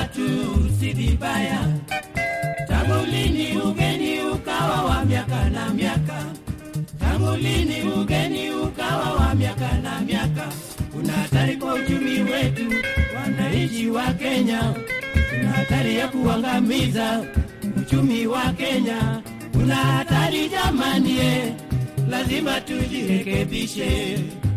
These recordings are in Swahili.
matatu si vibaya. Tangu lini ugeni ukawa wa miaka na miaka? Tangu lini ugeni ukawa wa miaka na miaka? Kuna hatari kwa uchumi wetu, wananchi wa Kenya. Kuna hatari ya kuangamiza uchumi wa Kenya. Kuna hatari jamani, eh, lazima tujirekebishe.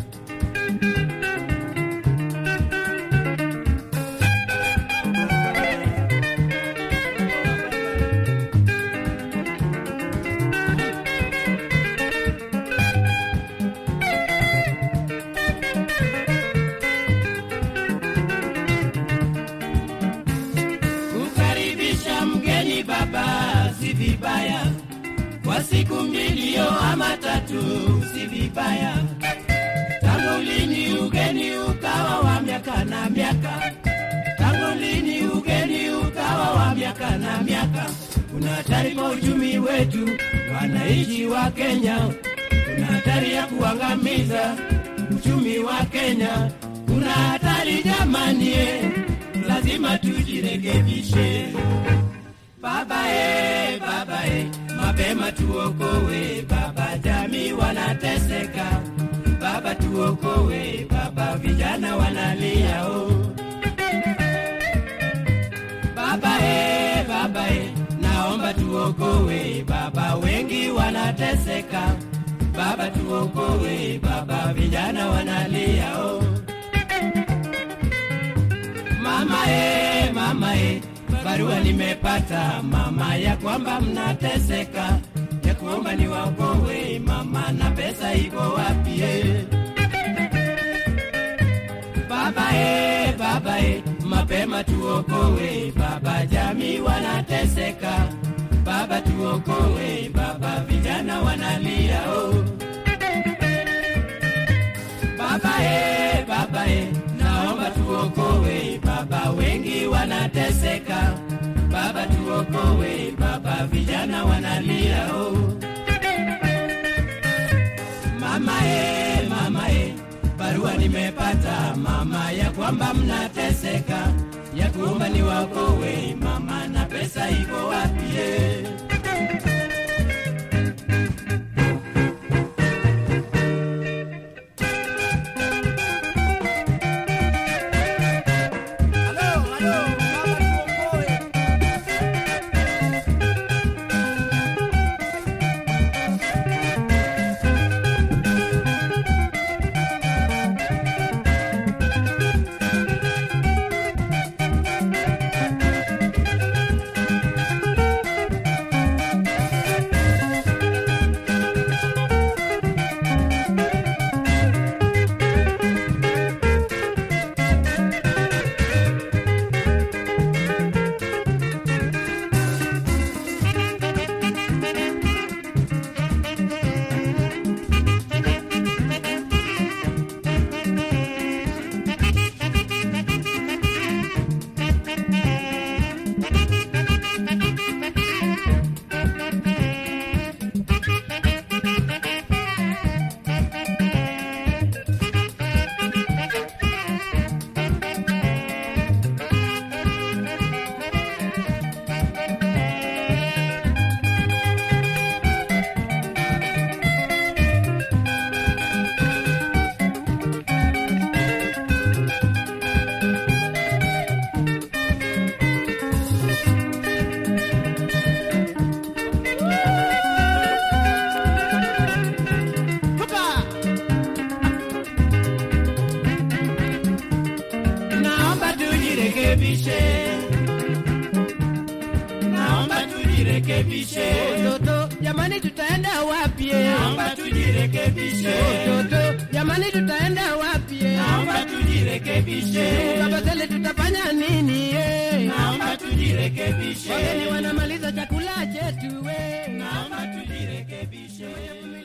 Kukaribisha mgeni baba si vibaya, kwa siku mbili yo ama tatu si vibaya. Tangu lini ugeni ukawa wa miaka na miaka? Tangu lini ugeni ukawa wa miaka na miaka? Kuna hatari kwa uchumi wetu, wananchi wa Kenya. Kuna hatari ya kuangamiza uchumi wa Kenya. Kuna hatari jamani, eh, lazima tujirekebishe. Baba e, baba e, mapema tuokowe baba, jamii wanateseka baba, tuokowe baba, vijana wanalia o. Baba e, baba e, naomba tuokowe baba, wengi wanateseka baba, tuokowe baba, vijana wanalia o. Mama e, mama e, barua nimepata mama ya kwamba mnateseka, ya kuomba niwaokoe mama, na pesa iko wapi? e? Baba e, baba e, mapema tuokoe baba, jamii wanateseka baba, tuokoe baba, vijana wanalia oh. Baba e, baba e, naomba tuokoe baba, wengi wanateseka baba, tuokoe baba, vijana wanalia oh. Mama e, mama e, barua nimepata mama ya kwamba mnateseka, ya kuomba niwaokoe mama, na pesa iko wapi? e? Naomba tujirekebishe, naomba tujirekebishe, Toto, jamani tutaenda wapi? naomba tujirekebishe, Toto, jamani tutaenda wapi? naomba tujirekebishe, Kabasele tutafanya nini? naomba tujirekebishe, Wageni wanamaliza chakula chetu we. naomba tujirekebishe.